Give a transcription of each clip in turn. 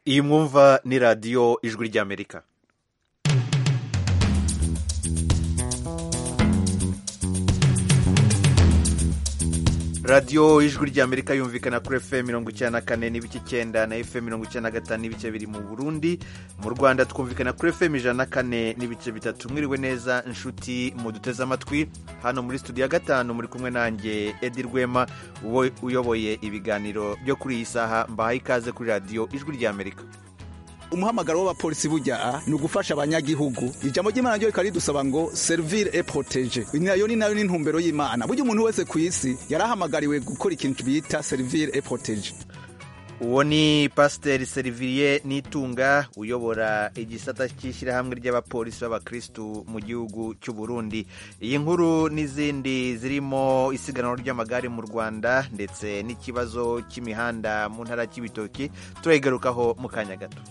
iyi mwumva ni radiyo ijwi ry'amerika radiyo ijwi ry'amerika yumvikana kuri fm mirongo icyenda na kane n'ibice icyenda na fm mirongo icyenda na gatanu n'ibice biri mu burundi mu rwanda twumvikana kuri fm ijana na kane n'ibice bitatu mwiriwe neza inshuti muduteze amatwi hano muri studio ya gatanu muri kumwe nanjye edi rwema uyoboye ibiganiro byo kuri iyi saha mbahaye ikaze kuri radiyo ijwi ry'amerika umuhamagaro w'abapolisi burya ni ugufasha abanyagihugu ijambo ry'imana ryo rikaba ridusaba ngo servire et protege nayo ni nayo n'intumbero y'imana burya umuntu wese ku isi yarahamagariwe gukora ikintu bita servire et protege uwo ni pasiteri seriviriye nitunga uyobora igisata cy'ishyirahamwe ry'abapolisi b'abakirisitu mu gihugu cy'u Burundi iyi nkuru n'izindi zirimo isiganwa ry'amagare mu rwanda ndetse n'ikibazo cy'imihanda mu ntara cy'ibitoki turayigarukaho mu kanya gato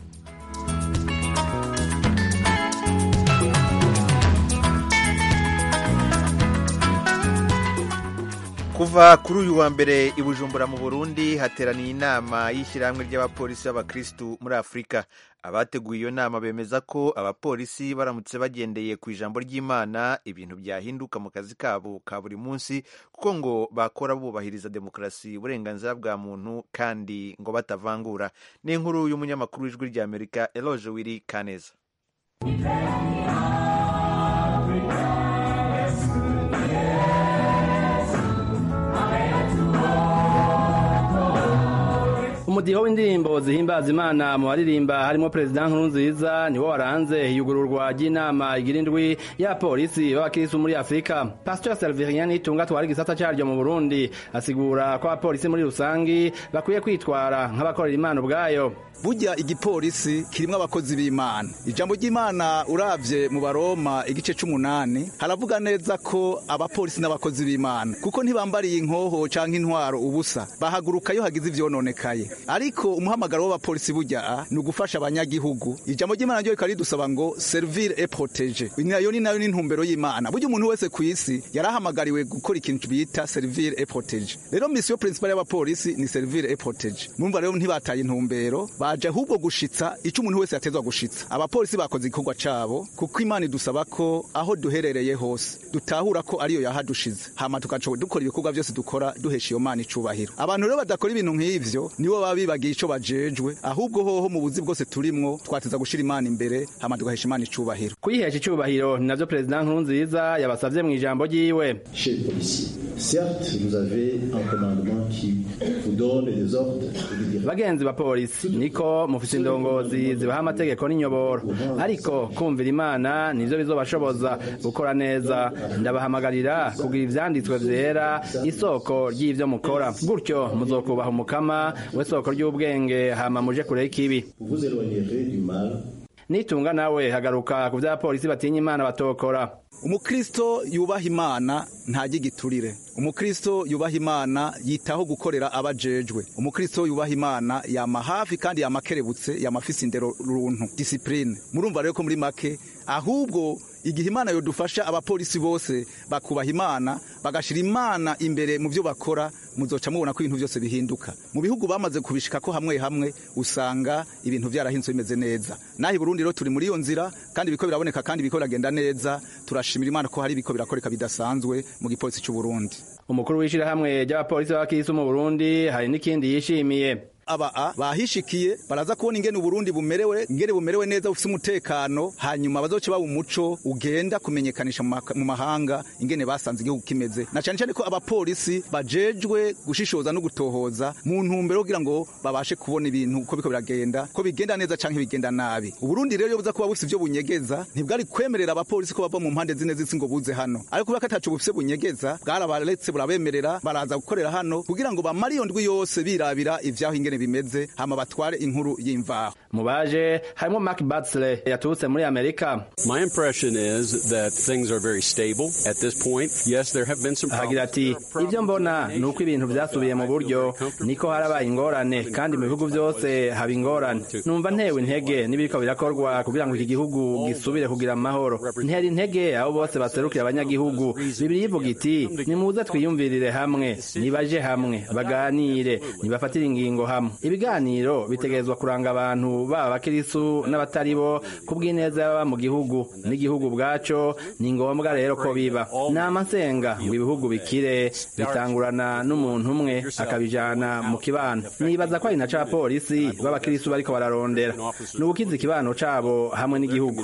kuva kuri uyu wa mbere i bujumbura mu burundi hateraniye inama y'ishyirahamwe ry'abapolisi b'abakirisitu muri afurika abateguye iyo nama bemeza ko abapolisi baramutse bagendeye ku ijambo ry'imana ibintu byahinduka mu kazi kabo ka buri munsi kuko ngo bakora bubahiriza demokarasi uburenganzira bwa muntu kandi ngo batavangura ni inkuru y'umunyamakuru w'ijwi ry'amerika eloge wiri kaneza umudiho w'indirimbo zihimbaza imana mu baririmba harimo perezida nkurunziza niwo waranze iyugururwa ry'inama igira indwi y'abapolisi b'abakirisitu muri afurika pasiteri seriviriya nitunga twara igisata cyaryo mu burundi asigura ko abapolisi muri rusangi bakwiye kwitwara nk'abakorera imana ubwayo burya igipolisi kirimo abakozi b'imana ijambo ry'imana uravye mu baroma igice c'umunani haravuga neza ko abapolisi n'abakozi b'imana kuko ntibambariye inkoho canke intwaro ubusa bahaguruka iyo hagize ivyononekaye ariko umuhamagaro w'abapolisi burya ni ugufasha abanyagihugu ijambo ry'imana ryo rikaba ridusaba ngo servire et protege nayo ni nayo n'intumbero y'imana burya umuntu wese ku isi yarahamagariwe gukora ikintu bita servire et protege rero misiyo principale y'abapolisi ni servire et protege mumva rero ntibataye intumbero baje ahubwo gushitsa ico umuntu wese yatezwa gushitsa abapolisi bakoze igikorwa cabo kuko imana idusaba ko aho duherereye hose dutahura ko ariyo yahadushize hama tugaca dukora ibikorwa byose dukora duhesha iyo mana icubahiro abantu rero badakora ibintu nk'ivyo nibo baba bibagiye ico bajejwe ahubwo hoho mu buzi bwose turimwo twateza gushira imana imbere hama tugahesha imana icubahiro kuyihesha icubahiro ni navyo perezida nkurunziza yabasavye mu ijambo ryiwe Certes, vous avez un commandement qui vous donne des ordres. bagenzi bapolisi niko mufise indongozi zibaha amategeko n'inyoboro ariko kumvira imana nivyo bizobashoboza gukora neza ndabahamagarira kugira ivyanditswe vyera isoko ry'ivyo mukora gutyo muzokubaha umukama w'isoko ry'ubwenge hama muje kure y'ikibi Vous éloignerez du mal nitunga nawe hagaruka ku vy'abapolisi batinya imana batokora umukristo yubaha imana ntajya igiturire umukristo yubaha imana yitaho gukorera abajejwe umukristo yubaha imana yama hafi kandi yama akerebutse yama afise indero runtu disipurine murumva rero ko muri make ahubwo igihe imana yodufasha abapolisi bose bakubaha imana bagashira imana imbere mu byo bakora muzoca mubona ko ibintu byose bihinduka mu bihugu bamaze kubishika ko hamwe hamwe usanga ibintu byarahinzwe bimeze neza naho i burundi rero turi muri iyo nzira kandi ibiko biraboneka kandi ibiko biragenda neza turashimira imana ko hari ibiko birakoreka bidasanzwe mu gipolisi cy'u burundi umukuru w'ishirahamwe ry'abapolisi b'abakirisi mu burundi hari n'ikindi yishimiye aba bahishikiye baraza kubona ingene uburundi bumerewe ingene bumerewe neza bufite umutekano hanyuma bazoce baba umuco ugenda kumenyekanisha mu mahanga ingene basanze igihugu kimeze na cyane cyane ko abapolisi bajejwe gushishoza no gutohoza mu ntumbero kugira ngo babashe kubona ibintu uko biko biragenda ko bigenda neza canke bigenda nabi uburundi rero buza kuba bufite ivyo bunyegeza ntibwari kwemerera abapolisi ko bava mu mpande zine z'isi ngo buze hano ariko kubera ko ataco bufite bunyegeza bwarabaretse burabemerera baraza gukorera hano kugira ngo bamare iyo ndwi yose birabira ivyaho ingene bimeze hama batware inkuru y'imvaho mu baje harimo Mark Batsle yaturutse muri Amerika My impression is that things are very stable at this point. Yes, there have been some ahagira ati ibyo mbona ni uko ibintu byasubiye mu buryo niko harabaye ingorane kandi mu bihugu byose haba ingorane numva ntewe intege n'ibiriko birakorwa kugira ngo iki gihugu gisubire kugira amahoro ntera intege abo bose baserukira abanyagihugu bibiri ivuga iti nimuze twiyumvirire hamwe nibaje hamwe baganire nibafatire ingingo hamwe kisilamu ibiganiro bitegerezwa kuranga abantu baba abakirisu n'abatari bo ku bw'ineza y'ababa mu gihugu n'igihugu ubwaco ni ngombwa rero ko biba nama nsenga ngo ibihugu bikire bitangurana n'umuntu umwe akabijana mu kibano nibaza ko ari na ca polisi b'abakirisu bariko bararondera ni ugukiza ikibano cabo hamwe n'igihugu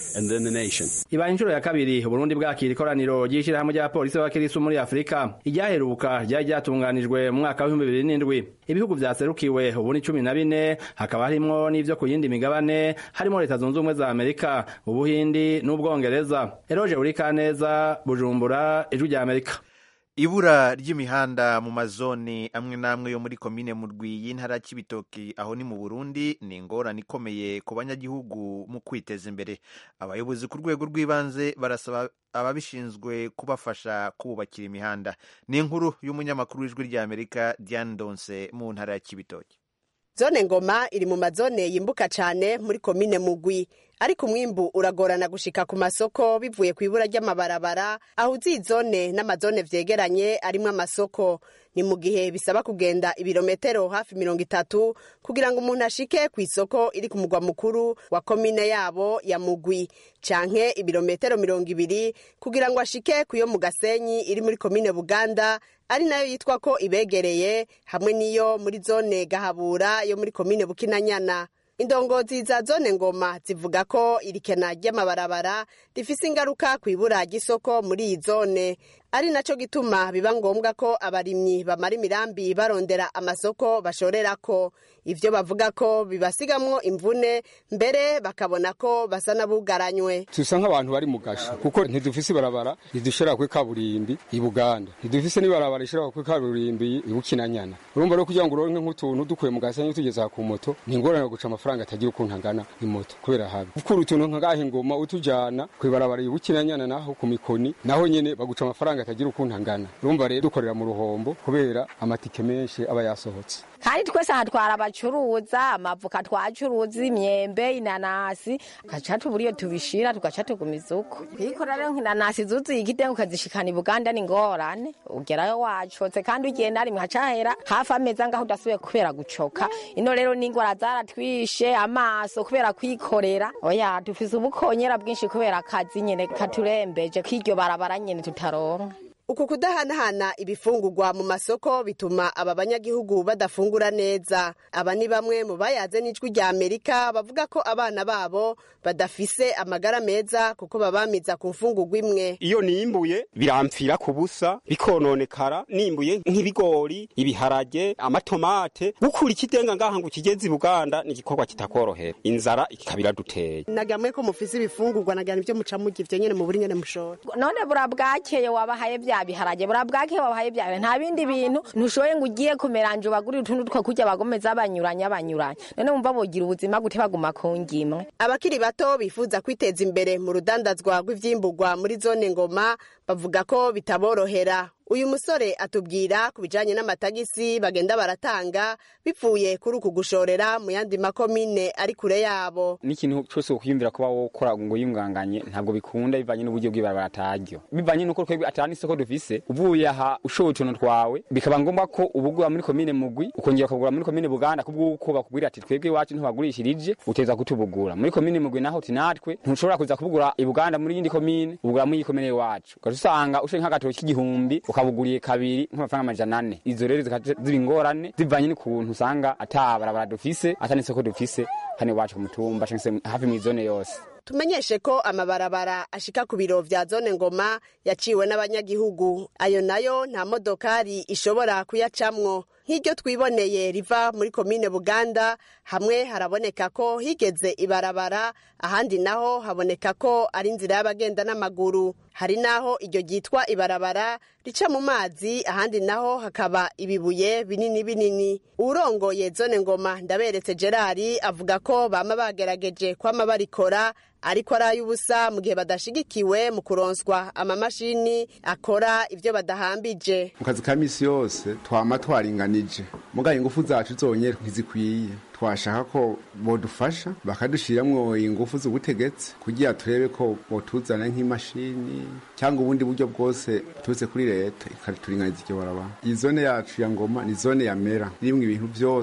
ibaye inshuro ya kabiri uburundi bwakira ikoraniro ry'ishirahamwe ry'abapolisi b'abakirisu muri afurika iryaheruka ryari ryatunganijwe mu mwaka w'ibihumbi bibiri n'indwi ibihugu vyaserukiwe ubu ni cumi na bine hakaba harimwo n'ivyo ku yindi migabane harimo leta zunze ubumwe za amerika ubuhindi n'ubwongereza eroje urikaneza bujumbura ijwi rya amerika ibura ry'imihanda mu mazoni amwe n'amwe yo muri komine murwi y'intara y'ibitoki aho ni mu burundi ni ingorane ikomeye ku banyagihugu mu kwiteza imbere abayobozi ku rwego rw'ibanze barasaba ababishinzwe kubafasha kububakira imihanda ni inkuru y'umunyamakuru w'ijwi ry'amerika diane donse mu ntara ya kibitoki zone ngoma iri mu mazone yimbuka cyane muri komine mugwi ariko umwimbu uragorana gushika ku masoko bivuye ku ibura ry'amabarabara aho uzi zone n'amazone vyegeranye arimwo amasoko ni mu gihe bisaba kugenda ibirometero hafi mirongo itatu kugira ngo umuntu ashike ku isoko iri ku mugwa mukuru wa komine yabo ya mugwi canke ibirometero mirongo ibiri kugira ngo ashike ku yo mu gasenyi iri muri komine buganda ari nayo yitwa ko ibegereye hamwe n'iyo muri zone gahabura yo muri komine bukinanyana indongozi za zone ngoma zivuga ko irikena ry'amabarabara rifise ingaruka ku ibura ry'isoko muri iyi zone ari naco gituma biba ngombwa ko abarimyi bamara imirambi barondera amasoko bashorerako ivyo bavuga ko bibasigamwo imvune mbere bakabona ko basa n'abugaranywe tusa nk'abantu bari mu gasho kuko ntidufise ibarabara ridushira kuri kaburimbi i buganda ntidufise n'ibarabara rishira kuri kaburimbi i bukinanyana urumva rero kugira ngo uronke nk'utuntu dukuye mu gasenyi tugeza ku moto ni ingorane guca amafaranga atagira ukuntu angana imoto kubera habi gukura utuntu nk'agaha ingoma utujana kw'ibarabara i bukinanyana naho ku mikoni naho nyene baguca amafaranga atagira ukuntu angana urumva rero dukorera mu ruhombo kubera amatike menshi aba yasohotse kandi twese aha twara abacuruza amavuka twacuruza imyembe inanasi tugaca tubura iyo tubishira tugaca tugumiza uko kuyikora rero nk'inanasi zuzuye igitengo ukazishikana i buganda ni ngorane ugerayo wacotse kandi ugenda rimwe hacahera hafi ameza ngaho udasubiye kubera gucoka ino rero n'ingwara zaratwishe amaso kubera kwikorera oya dufise ubukonyera bwinshi kubera akazi nyene katurembeje k'iryo barabara nyene tutaronka uku kudahanahana ibifungurwa mu masoko bituma aba banyagihugu badafungura neza aba ni bamwe mu bayaze n'ijwi rya amerika bavuga ko abana babo badafise amagara meza kuko babamiza ku mfungurwa imwe iyo nimbuye birampfira ku busa bikononekara nimbuye nk'ibigori ibiharage amatomate gukura ikidenga ngaha ngo ukigeze i buganda ni igikorwa kitakorohera inzara ikabira duteye nagamwe ko mufise ibifungurwa nagana ibyo muca murya ivyo nyene mu buri nyene mushora none bura bwakeye wabahaye vya biharage bura bwakeye wabahaye vya nta bindi bintu ntushoboye ngo ugiye kumeranje ubagurire utuntu two kurya bagomeza banyuranya banyuranya none wumva bogira ubuzima gute baguma ku ngimwe abakiri bato bifuza kwiteza imbere mu rudandazwa rw'ivyimburwa muri zone ngoma bavuga ko bitaborohera uyu musore atubwira ku bijanye n'amatagisi bagenda baratanga bivuye kuri uku gushorera mu yandi makomine ari kure yabo n'ikintu cyose ukwiyumvira kuba wokora ngo yunganganye ntabwo bikunda bivanye n'uburyo bw'ibarabara ataryo bivanye n'uko twebwe atari isoko dufise uvuye aha ushoboye utuntu twawe bikaba ngombwa ko ubugura muri komine mugwi ukongera ukagura muri komine buganda kubw'uko bakubwira ati twebwe iwacu ntibagurishirije uteza kutubugura muri komine mugwi naho uti natwe ntushobora kuza kubugura i buganda muri yindi komine ubugura muri iyi komine iwacu ugaca usanga ushoye nk'agatoki k'igihumbi ukabuguriye kabiri nk'amafaranga amajana ane izo rero zikaca ziba ingorane zivanye n'ukuntu usanga ata barabara dufise ata n'isoko dufise hano iwacu ku mutumba canke se hafi mw'izone yose tumenyeshe ko amabarabara ashika ku biro vya zone ngoma yaciwe n'abanyagihugu ayo nayo nta modokari ishobora kuyacamwo nk'iryo twiboneye riva muri komine buganda hamwe haraboneka ko higeze ibarabara ahandi naho haboneka ko ari inzira y'abagenda n'amaguru hari naho iryo ryitwa ibarabara rica mu mazi ahandi naho hakaba ibibuye binini binini urongoye zone ngoma ndaberetse gerard avuga ko bama bagerageje kwama barikora ariko ari ay'ubusa mu gihe badashigikiwe mu kuronswa amamashini akora ibyo badahambije mu kazi ka misi yose twama twaringanije mugaye ingufu zacu zonyene ntizikwiye twashaka ko bodufasha bakadushiramwo ingufu z'ubutegetsi kugira turebe ko botuzana nk'imashini cyangwa ubundi buryo bwose buturutse kuri leta ikaturinganiza iryo barabara iyi zone yacu ya ngoma ni zone ya mera irimwo ibintu byose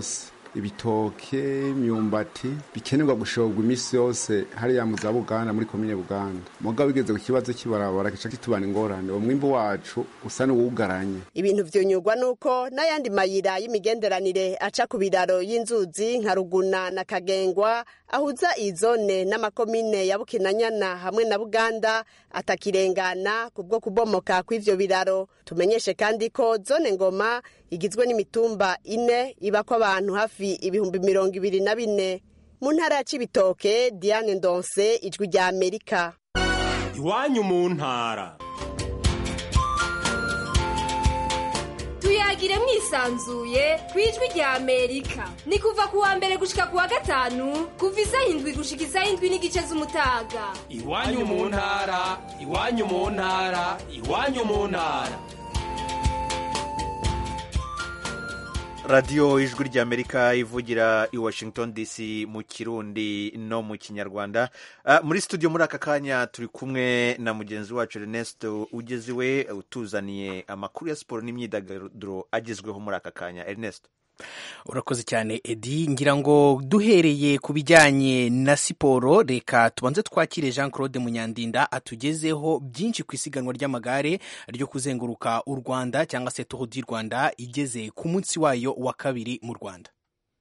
ibitoke imyumbati bikenerwa gushorwa iminsi yose hariya mu za buganda muri komine buganda mugabo bigeze ku kibazo cy'ibarabara kica kitubana ingorane uwo mwimbu wacu usa n'uwugaranye ibintu vyunyurwa nuko n'ayandi mayira y'imigenderanire aca ku biraro y'inzuzi nka ruguna na kagengwa ahuza iyi zone n'amakomine ya bukinanyana hamwe na buganda atakirengana kubwo kubomoka kw'ivyo biraro tumenyeshe kandi ko zone ngoma igizwe n'imitumba ine ibako abantu hafi ibihumbi mirongo ibiri na bine mu ntara ya cibitoke diane ndonse ijwi rya amerika iwanyu mu ntara tuyagire mwisanzuye ku ijwi rya amerika ni kuva ku wa mbere gushika ku wa gatanu kuva isaha indwi gushika isaha indwi n'igice z'umutaga iwanyu mu ntara iwanyu mu ntara iwanyu mu ntara radiyo ijwi ry'amerika ivugira i washington dc mu kirundi no mu kinyarwanda uh, muri studio muri aka kanya turi kumwe na mugenzi wacu ernesto ugeze iwe utuzaniye amakuru ya siporo n'imyidagaduro agezweho muri aka kanya ernesto urakoze cyane edi ngira ngo duhereye ku bijyanye na siporo reka tubanze twakire jean claude munyandinda atugezeho byinshi ku isiganwa ry'amagare ryo kuzenguruka u rwanda cyangwa se tour du rwanda igeze ku munsi wayo wa kabiri mu rwanda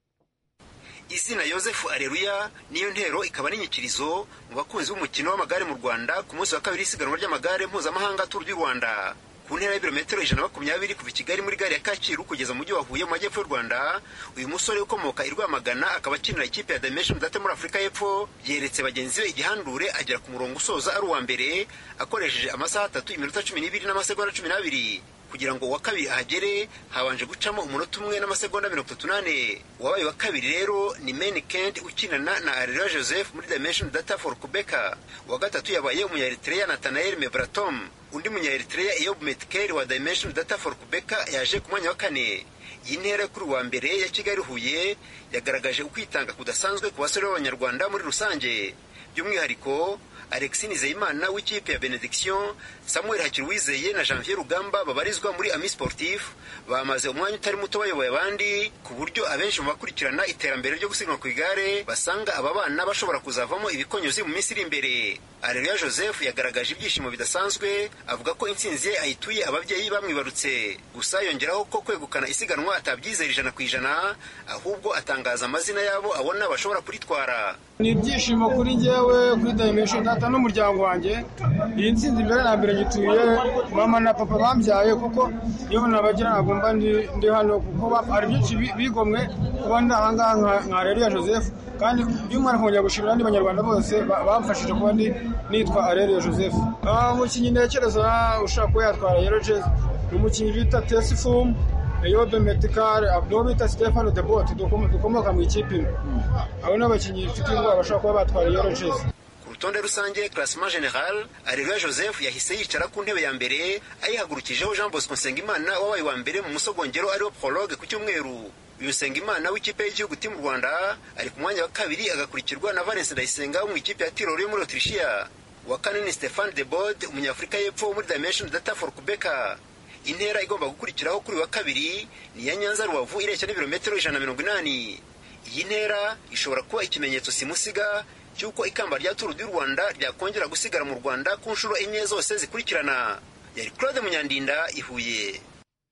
izina yosefu areruya niyo ntero ikaba n'inyikirizo mu bakunzi b'umukino w'amagare mu rwanda ku munsi wa kabiri isiganwa ry'amagare mpuzamahanga tour du rwanda ku ntera y'ibirometero ijana na makumyabiri kuva i kigali muri gare ya kacyiru kugeza mu mujyi wa huye mu majyepfo y'u rwanda uyu musore ukomoka i rwamagana akaba akinira ikipe ya dimension date muri afurika y'epfo yeretse bagenzi be igihandure agera ku murongo usoza ari uwa mbere akoresheje amasaha atatu iminota cumi n'ibiri n'amasegonda cumi n'abiri kugira ngo uwa kabiri ahagere habanje gucamo umunota umwe n'amasegonda mirongo itatu n'ane uwabaye wa kabiri rero ni meni kent ukinana na areruya joseph muri dimension data for kubeka uwa gatatu yabaye umunyaeritreya natanael mebratom undi munyaeritreya eyob metkeri wa dimension data for kubeka yaje ku mwanya wa kane iyi ntera kuri uwa mbere ya kigali huye yagaragaje ukwitanga kudasanzwe ku basore b'abanyarwanda muri rusange by'umwihariko alexis nizeyimana w'ikipe ya benediction samuel hakiruwizeye na janvier rugamba babarizwa muri ami sportif bamaze umwanya utari muto bayoboye abandi ku buryo abenshi mu bakurikirana iterambere ryo gusiganwa ku igare basanga aba bana bashobora kuzavamo ibikonyozi mu minsi iri imbere areruya joseph yagaragaje ibyishimo bidasanzwe avuga ko intsinzi ye ayituye ababyeyi bamwibarutse gusa yongeraho ko kwegukana isiganwa atabyizera ijana ku ijana ahubwo atangaza amazina y'abo abona bashobora kuritwara ni ibyishimo kuri njyewe kuri dimension data n'umuryango wanjye iyi ntsinzi mbere na mbere ngituye mama na papa bambyaye kuko iyo nabagira ntabwo mba ndi hano kuko hari byinshi bigomwe kuba ndi ahangaha nka areruya joseph kandi by'umwihariko nkongera gushimira abandi banyarwanda bose bamfashije kuba nitwa areruya joseph umukinnyi ntekereza ushaka kuba yatwara yero jezi ni umukinnyi bita tesifumu eyobe metikare niwo bita stefano de bote dukomoka mu ikipe imwe abo ni abakinnyi bafite indwara bashobora kuba batwara yero jezi ku rutonde rusange classement general areruya joseph yahise yicara ku ntebe ya mbere ayihagurukijeho jean bosco nsengimana wabaye wa mbere mu musogongero ariwo prologue ku cyumweru uyu nsengimana w'ikipe y'igihugu timu rwanda ari ku mwanya wa kabiri agakurikirwa na valence ndayisenga wo mu ikipe ya tiroro yo muri otirishiya uwa kane ni stefan de bod umunyafurika y'epfo wo muri dimension data for kubeka intera igomba gukurikiraho kuri wa kabiri ni iya nyanza rubavu ireshya n'ibirometero ijana na mirongo inani iyi ntera ishobora kuba ikimenyetso simusiga cy'uko ikamba rya turu du rwanda ryakongera gusigara mu rwanda ku nshuro enye zose zikurikirana yari claude munyandinda ihuye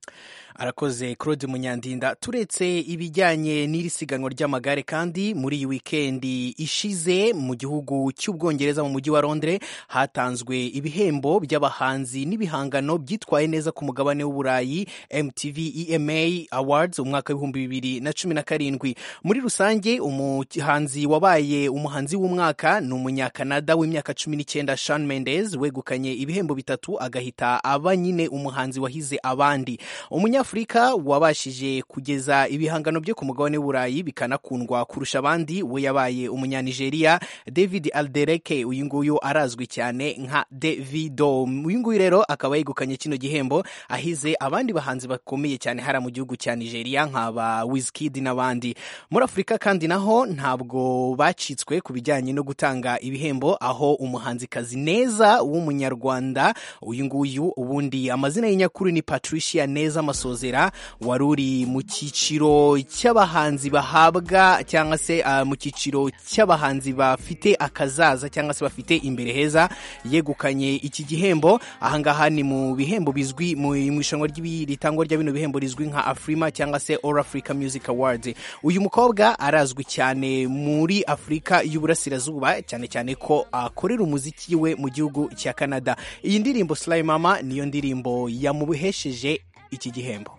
arakoze claude munyandinda turetse ibijyanye n'iri siganwa ry'amagare kandi muri iyi wikendi ishize mu gihugu cy'ubwongereza mu mujyi wa londres hatanzwe ibihembo by'abahanzi n'ibihangano byitwaye neza ku mugabane w'uburayi mtv ema awards umwaka w'ibihumbi bibiri na cumi na karindwi muri rusange umuhanzi wabaye umuhanzi w'umwaka ni umunyakanada w'imyaka cumi n'icyenda shan mendez wegukanye ibihembo bitatu agahita aba nyine umuhanzi wahize abandi umunya Afurika wabashije kugeza ibihangano bye ku mugabane w'uburayi bikanakundwa kurusha abandi we yabaye umunyanigeriya david aldereke uyu nguyu arazwi cyane nka davido uyu nguyu rero akaba yegukanye kino gihembo ahize abandi bahanzi bakomeye cyane hariya mu gihugu cya nigeria nk'aba wizkid n'abandi muri afurika kandi naho ntabwo bacitswe ku bijyanye no gutanga ibihembo aho umuhanzikazi neza w'umunyarwanda uyu nguyu ubundi amazina y'inyakuri ni patricia neza masoza turasozera wari uri mu cyiciro cy'abahanzi bahabwa cyangwa se uh, mu cyiciro cy'abahanzi bafite akazaza cyangwa se bafite imbere heza yegukanye iki gihembo ahangaha ni mu bihembo bizwi mu irushanwa ritangwa rya bino bihembo rizwi nka afrima cyangwa se all africa music awards uyu mukobwa arazwi cyane muri afurika y'uburasirazuba cyane cyane ko akorera umuziki we mu gihugu cya canada iyi ndirimbo Sly Mama niyo ndirimbo yamuhesheje iki gihembo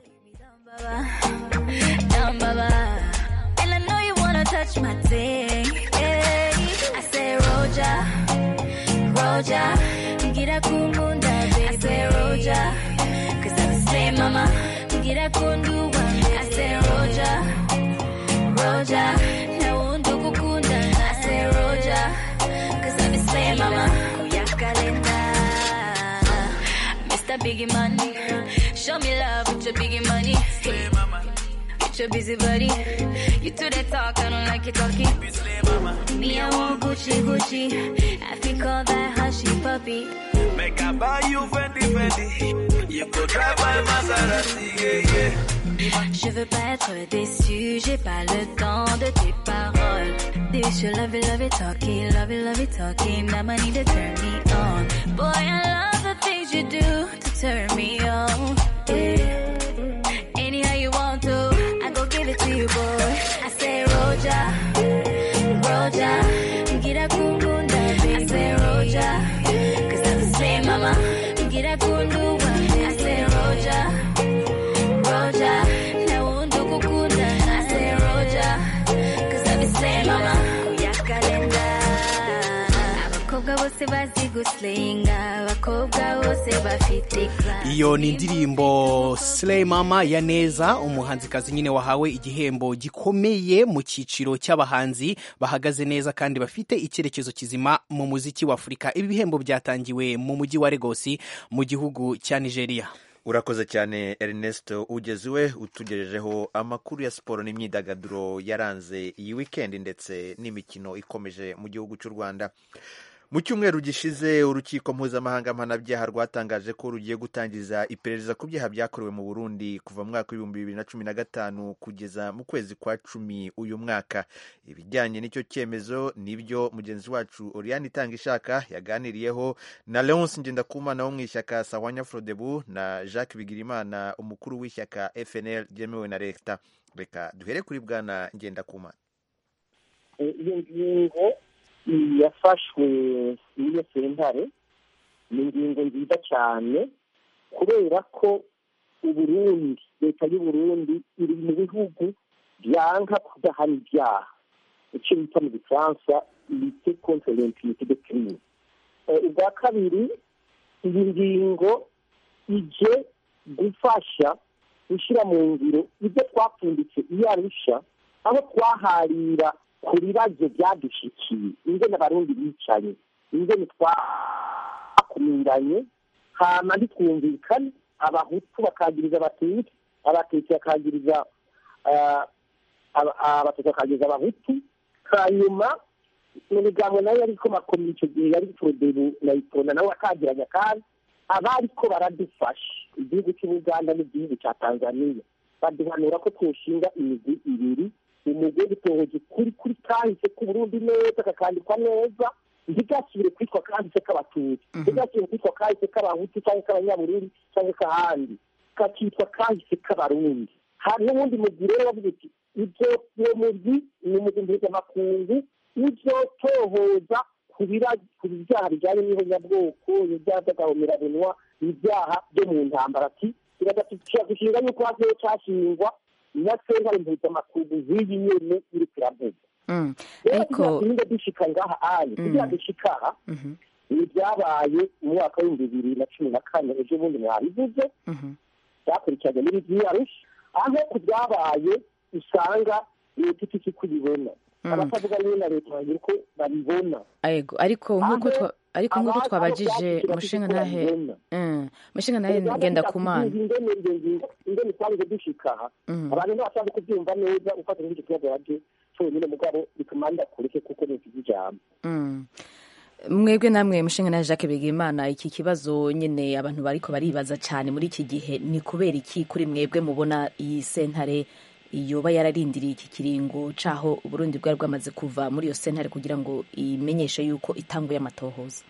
Mr. Biggie Money. Show me love with your biggie money. Hey, with your busy body. You do that talk, I don't like you talking. Me, I want Gucci, Gucci. I think all that hushy puppy. Make I buy you Fendi, Fendi. You could drive my Maserati, yeah, yeah. Je veux pas être déçu, j'ai pas le temps de tes paroles. This you love it, love it, talking, love it, love it, talking. Now I need to turn me on. Boy, I love the things you do to turn me on. Yeah. Anyhow you want to, I go give it to you, boy. I say Roja, Roja, get a kundunda, baby. I say Roja, cause I'm the same mama. Get a kundu, I say Roja. Roja, na undu kukunda. I say Roja, cause I'm the same mama. Kuyakalenda. Abakobwa bose bazi guslinga, abakobwa bose bafite class. iyo ni indirimbo Slay Mama ya neza umuhanzikazi nyine wahawe igihembo gikomeye mu cyiciro cy'abahanzi bahagaze neza kandi bafite icyerekezo kizima mu muziki wa afurika ibi bihembo byatangiwe mu mujyi wa Lagos mu gihugu cya nigeria urakoze cyane Ernest ugeziwe utugejejeho amakuru ya siporo n'imyidagaduro yaranze iyi wikendi ndetse n'imikino ikomeje mu gihugu cy'u rwanda mu cyumweru gishize urukiko mpuzamahanga mpanabyaha rwatangaje ko rugiye gutangiza iperereza ku byaha byakorewe mu burundi kuva mu mwaka w'ibihumbi bibiri na cumi na gatanu kugeza mu kwezi kwa cumi uyu mwaka ibijyanye n'icyo cyemezo nibyo mugenzi wacu oriane itanga ishaka yaganiriyeho na leonce ngendakumana wo mu ishyaka sawanya frodebu na jacques bigirimana umukuru w'ishyaka fnl ryemewe na leta reka duhere kuri bwana ngendakumana iyo ngingo yafashwe n'iyo sentare ni ingingo nziza cyane kubera ko uburundi leta y'uburundi iri mu bihugu byanka kudahana ibyaha icyo bita mu gifaransa lite contre l'impunité de crime ubwa kabiri iyi ngingo ije gufasha gushyira mu ngiro ibyo twapfunditse iyo arusha aho twaharira ku bibazo byadushikiye ingene abarundi bicaye ingene twakumiranye hama ntitwumvikane abahutu bakagiriza abatutsi abatutsi bakagiriza abatutsi bakagiriza abahutu hanyuma mu bigango nayo ariko makomeye icyo gihe yari forodebu na itonda nawe akagiranya kandi abariko baradufasha igihugu cy'ubuganda n'igihugu cya tanzania baduhanura ko twoshinga imigwi ibiri umugwi w'ubutohozi kuri kuri kahise k'uburundi neza kakandikwa neza ntigasubire kwitwa kahise k'abatutsi ntigasubire kwitwa kahise k'abahutu cyangwa k'abanyaburundi cyangwa k'ahandi kakitwa kahise k'abarundi hari n'ubundi mugwi rero bavuga uti ibyo uwo mugwi ni umugwi mpuzamakungu uzotohoza ku byaha bijyanye n'ihonyabwoko ibyaha by'agahomerabunwa ibyaha byo mu ntambara ati dushinga yuko hagiye cyashingwa na sentare mpuzamakungu z'iyi nyene iri kiravuga rero kugira turinde dushika ngaha anye kugira dushika aha ibi byabaye mu mwaka w'ibihumbi bibiri na cumi na kane ejo bundi mwabivuze byakurikiranye n'ibyiyarusha aho ku byabaye usanga leta itiki kubibona abatavuga niyo na leta bagira uko babibona Ego, ariko nk'uko twa ariko nk'uko twabajije mushinga ntahe Mm, mushinga ntahe ngenda kumana ingene iyo ngingo ingene twabuze dushika aha abantu ntibashaka kubyumva neza ufatira n'icyo kibazo baje cyonyine mugabo bituma ndakureke kuko ni iki ijambo Mm. mwebwe namwe mushinga na Jacques Bigimana iki kibazo nyine abantu bariko baribaza cyane muri iki gihe ni kubera iki kuri mwebwe mubona iyi sentare yoba yararindiriye iki kiringo caho Burundi bwari bwamaze kuva muri iyo sentare kugira ngo imenyeshe yuko itanguye amatohoza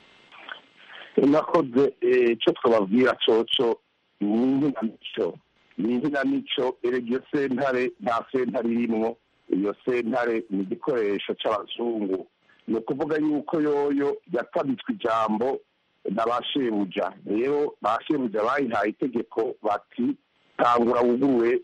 nakoze icyo twababwira coco ni inkinamico ni inkinamico erega iyo sentare nta sentare irimwo iyo sentare ni igikoresho c'abazungu ni ukuvuga yuko yoyo yatabitswe ijambo na ba shebuja rero ba shebuja bayihaye itegeko bati tangura wuguruwe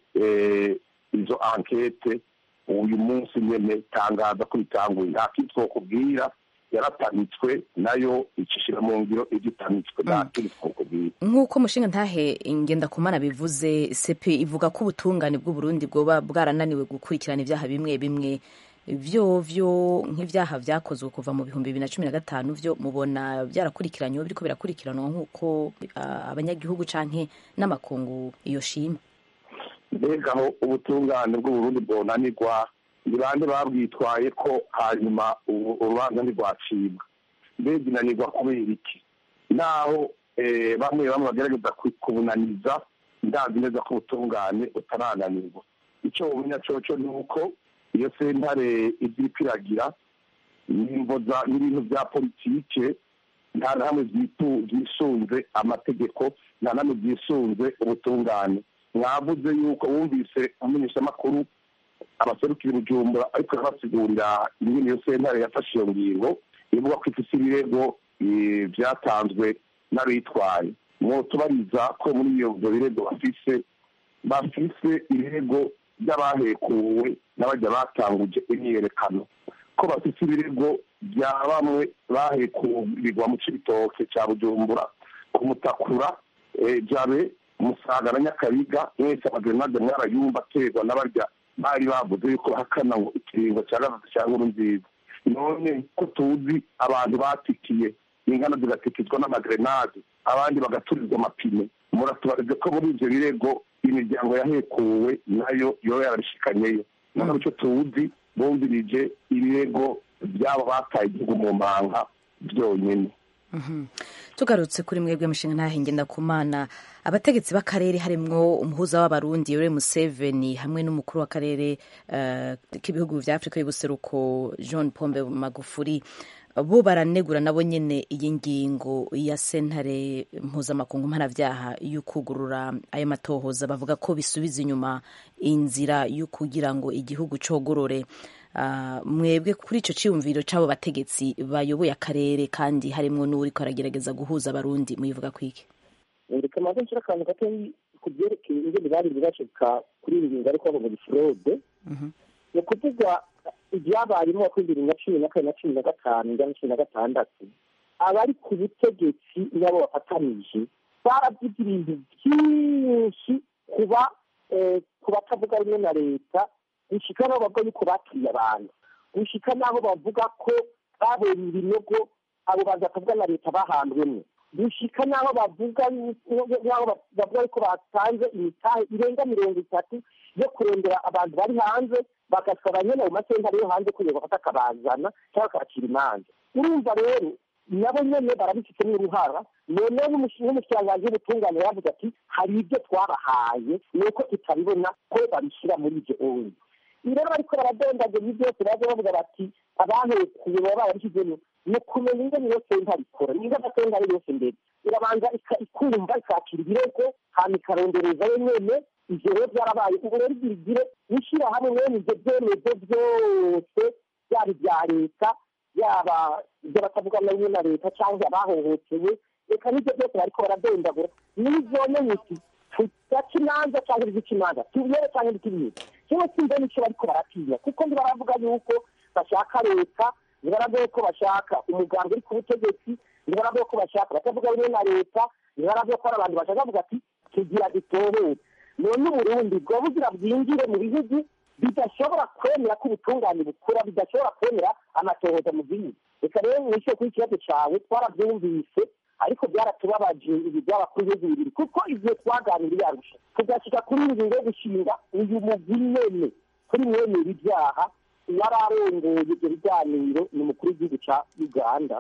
izo ankete uyu munsi nyene tangaza ko bitanguye nta kindi twokubwira yaratamitswe nayo icishira mu ngiro igitamitswe nta kindi twokubwira nk'uko mushinga ntahe ngenda kumana bivuze sepe ivuga ko ubutungane bw'uburundi bwoba bwarananiwe gukurikirana ibyaha bimwe bimwe vyo vyo nk'ivyaha vyakozwe kuva mu bihumbi bibiri na cumi na gatanu vyo mubona byarakurikiranywe biriko birakurikiranwa nk'uko uh, abanyagihugu canke n'amakungu iyo shima mbega aho ubutungane bw'uburundi bwonanirwa ni bande babwitwaye ko hanyuma urubanza ntirwacibwa mbega inanirwa kubera iki naho bamwe bamwe bagerageza kubunaniza ndazi neza ko ubutungane butarananirwa icyo bumenya coco ni uko iyo sentare ibyo iragira n'ibintu bya politike nta na hamwe byisunze amategeko nta na hamwe byisunze ubutungane mwavuze yuko wumvise umumenyeshamakuru abaserukira ubujumbura ariko arabasigurira ingene iyo sentare yafashe iyo ngingo ivuga ko ifise ibirego vyatanzwe n'abitwaye mwotubariza ko muri iyo ivyo birego bafise bafise ibirego by'abahekuwe n'abajya batanguje imyiyerekano ko bafite ibirego bya bamwe bahekurirwa mu cibitoke cya bujumbura kumutakura jabe musaga na nyakabiga mwese amagerenade mwarayumva aterwa n'abarya bari bavuze yuko bahakana ngo ikiringo cya gatatu cya nkuru nziza none ko tuzi abantu batikiye ingana zigatikizwa n'amagerenade abandi bagaturizwa amapine muratubarize ko muri ibyo birego imiryango yahekuwe nayo yoba yarabishikanyeyo none icyo tuzi bumvirije ibirego by'abo bataye igihugu mu manga byonyine tugarutse kuri mwebwe mushinga ntahe ngenda kumana abategetsi b'akarere harimwo umuhuza w'abarundi yoweri museveni hamwe n'umukuru w'akarere k'ibihugu vya afurika y'ubuseruko john pombe magufuri bo baranegura nabo nyene iyi ngingo ya sentare mpuzamakungu mpanavyaha y'ukugurura ayo matohoza bavuga ko bisubiza inyuma inzira yo kugira ngo igihugu cogorore uh, mwebwe kuri ico ciyumviro c'abo bategetsi bayoboye akarere kandi harimwo n'uwuriko aragerageza guhuza abarundi muyivuga kwiki reka maze nshira akantu gato ku byerekeye ingene bari bashika kuri iyi ngingo ariko bavuga fraude ni ukuvuga ibyabayemo wakoze bibiri na cumi na kane na cumi na gatanu njya na cumi na gatandatu abari ku butegetsi nabo bafatanije baravuze ibintu byinshi kuba ku batavuga rumwe na leta gushika n'aho bavuga yuko bakiriye abantu gushika n'aho bavuga ko babonye ibinogo abo bantu batavuga na leta bahandwemo gushika n'aho bavuga n'aho bavuga yuko batanze imitahe irenga mirongo itatu yo kurondera abantu bari hanze bagasaba nyine ayo masentare yo hanze kugira bafate akabazana cyangwa bakabacira imanza urumva rero nabo nyene barabifitemo uruhara noneho n'umushikiranganji w'ubutungane yavuze ati hari ibyo twabahaye ni uko tutabibona ko babishyira muri ibyo oyi rero bariko baradondagura byose baza bavuga bati abahekuye baba barabishyizemo ni ukumenya ingene iyo sentare ikora niba amasentare yose mbere irabanza ikumva ikakira ibirego hama ikaronderezayo nyene ivyo rero byarabaye ubu rero igira igire n'ishirahamwe mwene ivyo vyemezo vyose byaba ibya leta yaba ibyo batavuga na rimwe na leta cyangwa abahohotewe reka n'ibyo byose bariko baradondagura n'izone uti tudaca imanza cyangwa izica imanza tubiyere cyangwa ntitubiyere kimwe simbe nico bariko baratinya kuko ntibaravuga yuko bashaka leta ntibaravuga ko bashaka umuganga uri ku butegetsi ntibaravuga ko bashaka batavuga rimwe na leta ntibaravuga ko hari abantu bashaka kuvuga ati tugira dutohere none uburundi bwo bugira bwinjire mu bihugu bidashobora kwemera ko ubutungane bukura bidashobora kwemera amatohoza mu gihugu reka rero mwishyure kuri ikibazo cawe twarabyumvise ariko byaratubabaje ibi byaba kuri ibihugu bibiri kuko igihe twaganiriye arusha tugashika kuri iyi ngingo yo gushinga uyu mugwi nyene kuri mwemera ibyaha yari arongoye ibyo biganiro ni umukuru w'igihugu ca uganda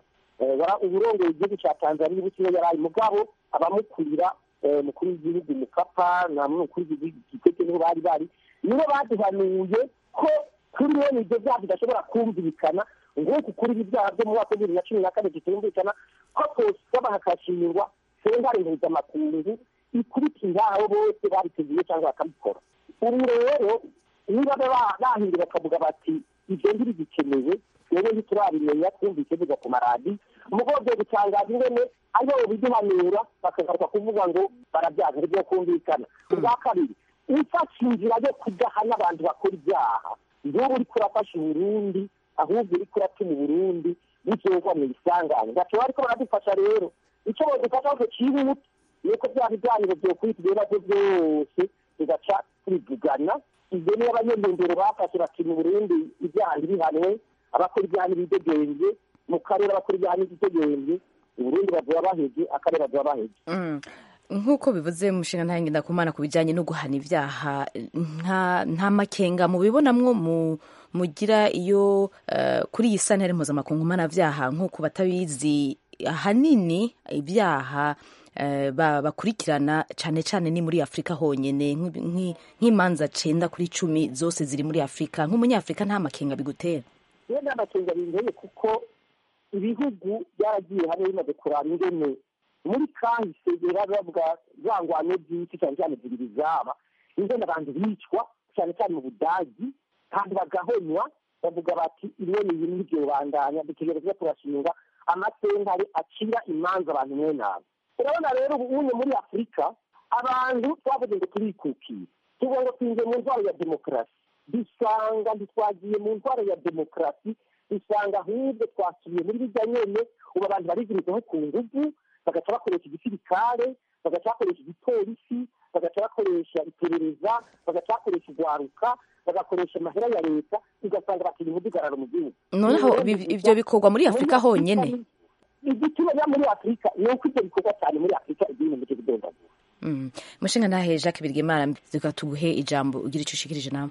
Eh, wara- uburongoye igihugu cya tanzania ubu siwe yari ari mugabo abamukurira eh, mukuru w'igihugu mukapa na mukuru w'igihugu kikwete niho bari bari nibo baduhanuye ko kuri bene ibyo byaha bidashobora kumvikana nguku kuri ibi byaha byo mu mwaka wa bibiri na cumi na kane bitumvikana ko tosaba hakashingwa sentare mpuzamakungu ikubitira abo bose babiteguye cyangwa bakabikora ubu rero niba ba- bahindura bakavuga bati ibyo ntibigikenewe rero ntiturabimenya twumvise biva ku maradi umugabo byo gutangaza ingene aribo biduhanura bakagaruka kuvuga ngo barabyaga ntibyo kumvikana ubwa kabiri ufashe inzira yo kudahana abantu bakora ibyaha nk'ubu uriko urafasha uburundi ahubwo uriko uratuma uburundi buzogwa mu isangane gato bariko baradufasha rero icyo badufasha ahubwo cyihuta ni uko bya biganiro byokwitwa ibibazo byose bigaca bivugana ibyo niyo abanyendengero bafashe bati mu burundi ibyaha ntibihanwe abakora ibyaha ntibidegenze mu karere abakora ibyaha ntibidegenze uburundi bazoba baheze akarere bazoba baheze Mm. nk'uko bivuze mushinga ntahe ndakumana ku bijyanye no guhana ibyaha nta nta makenga mubibonamwo mu mugira iyo eh, kuri iyi santare mpuzamakungu mpanabyaha nk'uko batabizi ahanini ibyaha eh, ba- bakurikirana cyane cyane ni muri afurika honyine nk'i- nk'i- nk'imanza cenda kuri cumi zose ziri muri afurika nk'umunyafurika nta makenga bigutera iyo nta makenga binteye kuko ibihugu byaragiye hamwe bimaze kuraba ingene muri kahise bera bavuga za ngwano byinshi cyane cyane zibiri zaba ingene abantu bicwa cyane cyane mu budagi kandi bagahonywa bavuga bati imwe ni ibintu ntibyobandanya dutegereza turashinga amasentare acira imanza abantu mwe nabi urabona rero ubu unye muri afurika abantu twavuze ngo turikukiye tuvuga ngo twinjiye mu ndwara ya demokarasi dusanga ntitwagiye mu ndwara ya demokarasi dusanga ahubwo twasubiye muri bijya nyene ubu abantu barigirizaho ku nguvu bagaca bakoresha igisirikare bagaca bakoresha igipolisi bagaca bakoresha iperereza bagaca bakoresha urwaruka bagakoresha amahera ya leta ugasanga bakiri umudugararo mu gihugu noneho ibi- ibyo bikorwa muri afurika honyine igituma biba muri afurika ni uko ibyo bikorwa cyane muri afurika ibintu mu kidondagura Mm. mushinga ntahe jacques birgemara reka tuguhe ijambo ugira icyo ushikirije nawe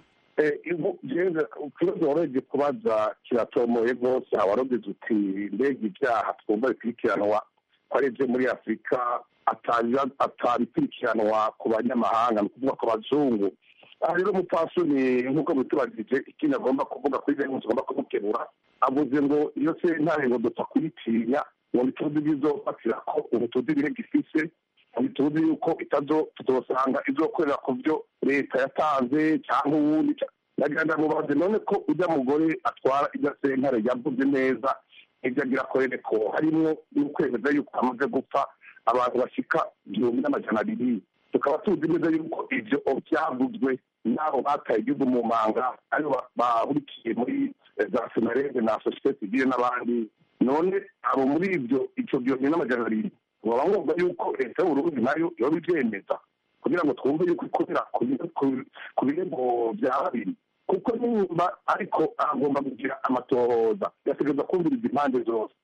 ikibazo warebye kubaza kiratomoye rwose awarogeze uti mbega ibyaha twumva bikurikiranwa ko ari ibyo muri afurika atabiba- atabikurikiranwa ku banyamahanga ni ukuvuga ku bazungu aha rero umupfasoni nk'uko mutubajije ikindi agomba kuvuga kuri bene tugomba kumukebura avuze ngo iyo sentare ngo dupfa kuyitinya ngo ntituzi ibizofatira ko ubu tuzi ibirego ifise ntituzi yuko itazo tutosanga izokorera ku byo leta yatanze cyangwa uwundi ca- nagira ndamubaze none ko ujya mugore atwara irya sentare yavuze neza ibyo agira akorere ko harimwo n'ukwemeza yuko amaze gupfa abantu bashika igihumbi n'amajana abiri tukaba tuzi neza yuko ibyo byavuzwe n'abo bataye igihugu mu manga aribo ba- bahurikiye muri eh, za senarede na sosiyete sivile n'abandi none abo muri ibyo icyo gihumbi n'amajana abiri baba ngombwa yuko leta y'uburundi nayo yoba ibyemeza kugira ngo twumve yuko ikorera ku bi- ku- ku birego bya babiri kuko nimba ariko agomba kugira amatohoza yategereza kumviriza impande zose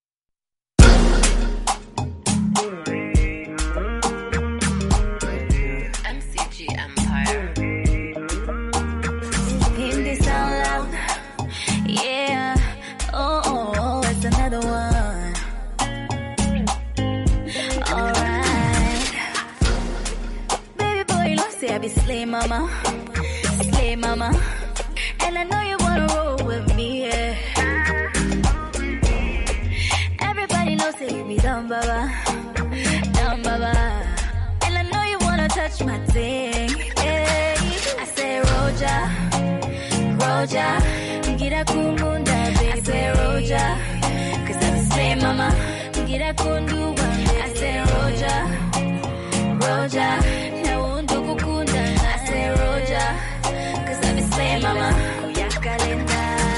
MCG Empire. In this out loud, yeah. Oh, oh, oh, it's another one. Alright. Baby boy, you know, say I be slay mama. Slay mama. And I know you wanna roll with me, yeah. Everybody knows say you be dumb, baba. Dumb, baba. And I know you wanna touch my thing. Hey, I say Roja, Roja, get a kumunda, baby. I say Roja, cause I'm the same mama. Get a kundu, I say Roja, Roja, now undu kukunda. I say Roja, cause I'm the same mama. Yakalenda,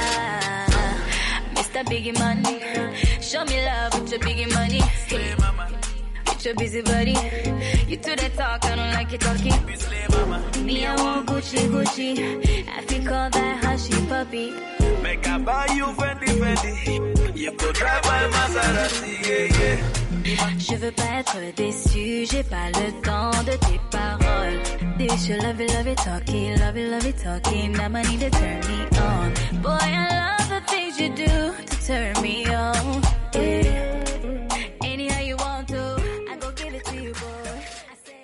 Mr. Biggie Money, show me love with your biggie money. With your busy body, you do that talk, I don't like you talking. Me, I want Gucci, Gucci. I think all that hushy puppy. Make I buy you Fendi Fendi. You could drive by Maserati, yeah, yeah. Je veux pas être déçu, j'ai pas le temps de tes paroles. This you love it, love it, talking, love it, love it, talking. Now I need to turn me on. Boy, I love the things you do to turn me on? Yeah.